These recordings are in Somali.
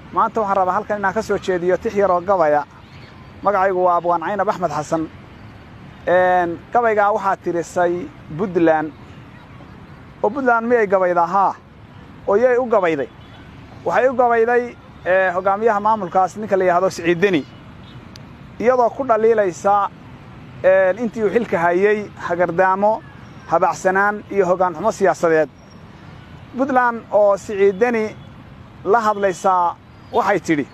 maanta waxaan rabaa halkan inaan ka soo jeediyo tix yaroo gabaya magacaygu waa abwaan caynab axmed xasan gabaygaa waxaa tirisay buntland oo buntland miyay gabaydaa haa oo yay u gabayday waxay u gabayday hoggaamiyaha maamulkaas ninka la yidhahdo siciiddeni iyadoo ku dhaliilaysa intii uu xilka hayey hagardaamo habacsanaan iyo hoggaanxumo siyaasadeed buntland oo siciiddeni la hadlaysaa waxay tidhi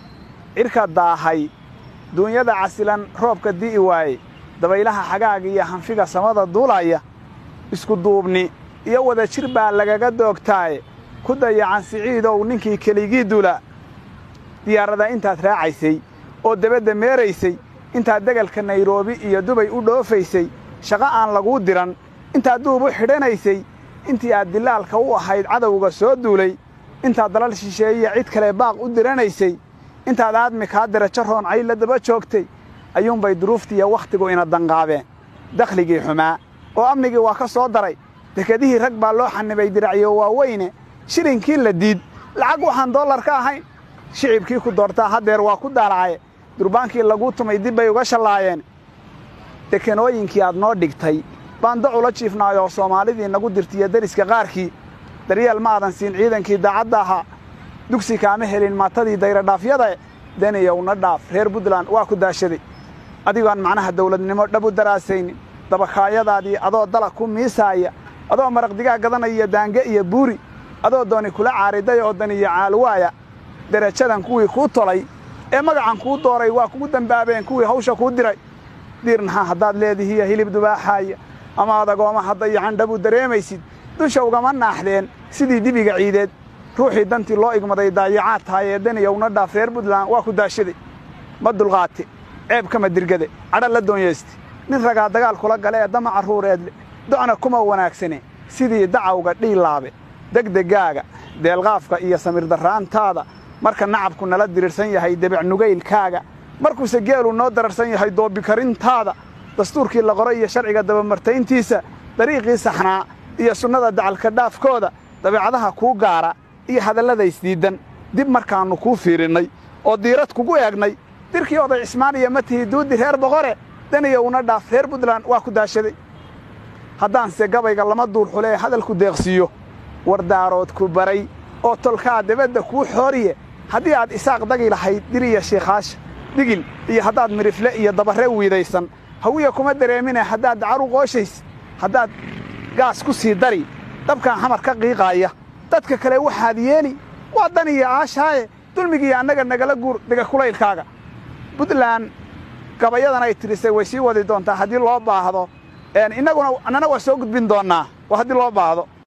cidhka daahay duunyada casilan roobka di'i waaye dabaylaha xagaaga iyo hanfiga samada duulaya isku duubni iyo wada jir baa lagaga doogtaaye ku dayacan siciidow ninkii keligii dula diyaarada intaad raacaysay oo debadda meeraysay intaad degalka nairobi iyo dubay u dhoofaysay shaqo aan laguu diran intaad duub u xidhanaysay intii aad dilaalka u ahayd cadowga soo duulay intaad dalal shisheeyiya cid kale baaq u diranaysay intaad aadmi kaa dirajo rooncay la daba joogtay ayuunbay duruuftiiyo wakhtigu ina danqaabeen dakhligii xumaa oo amnigii waa ka soo daray dekedihii rag baa loo xanibay diracyo waaweyne shilinkii la diid lacag waxaan dollar ka ahayn shicibkii ku doortaa haddeer waa ku daalacaye durbaankii laguu tumay dib bay uga shallaayeen dekenooyinkii aad noo dhigtay baan dacula jiifnaayoo soomaalidii nagu dirtiyo deriska qaarkii daryeel ma aadan siin ciidankii daacadda ahaa dugsi kaama helin maatadii dayradhaafyadae daniyowna dhaaf reer buntland waa ku daashaday adigoon macnaha dawladnimo dhab u daraasaynin dabakaayadaadii adoo dalag ku miisaaya adoo maraq digaa gadanaya daange iyo buuri adoo dooni kula caariday oo daniyo caalwaaya derajadan kuwii kuu tolay ee magacan kuu dooray waa kugu dembaabeen kuwii hawsha kuu diray diirnaha haddaad leedihiiyo hilib dubaaxaaya ama adagooma haddayacan dhab u dareemaysid dusha ugama naaxdeen sidii dibiga ciideed ruuxii dantii loo igmaday daayacaad tahay ee daniyowna dhaaf reer buntland waa ku daashaday ma dulqaate ceeb kama dirgade cadha la doonyeyste nin ragaa dagaal kula gale ee dama carruureedle docna kuma wanaagsane sidii dacawga dhiilaabe degdegaaga deelqaafka iyo samirdarraantaada marka nacabku nala dirirsan yahay debec nugaylkaaga markuuse geelu noo dararsan yahay doobikarintaada dastuurkii la qoray iyo sharciga dabamartayntiisa dariiqii saxnaa iyo sunnada dacalka dhaafkooda dabeecadaha kuu gaara iyo hadallada isdiiddan dib markaannu kuu fiirinnay oo diirad kugu eegnay dirkii oday cismaaniya ma tihi duudi reer boqore daniyowna dhaaf reer buntland waa ku daashaday haddaanse gabayga lama duurxule ee hadalku deeqsiiyo wardaarood ku baray oo tolkaa debadda kuu xooriye haddii aad isaaq dagi lahayd diriya shiikhaasha digil iyo haddaad midhifle iyo dabarre wiidaysan hawiya kuma dareemine haddaad dacaru qooshays haddaad gaas ku sii dari dabkan xamar ka qiiqaaya dadka kale waxaad yeeli waa dan iyo aashaaye dulmigiiyo annaga nagala guur dega kulaylkaaga buntland gabayadan ay tirisay way sii wadi doontaa haddii loo baahdo innaguna annana waa soo gudbin doonnaa waa haddii loo baahdo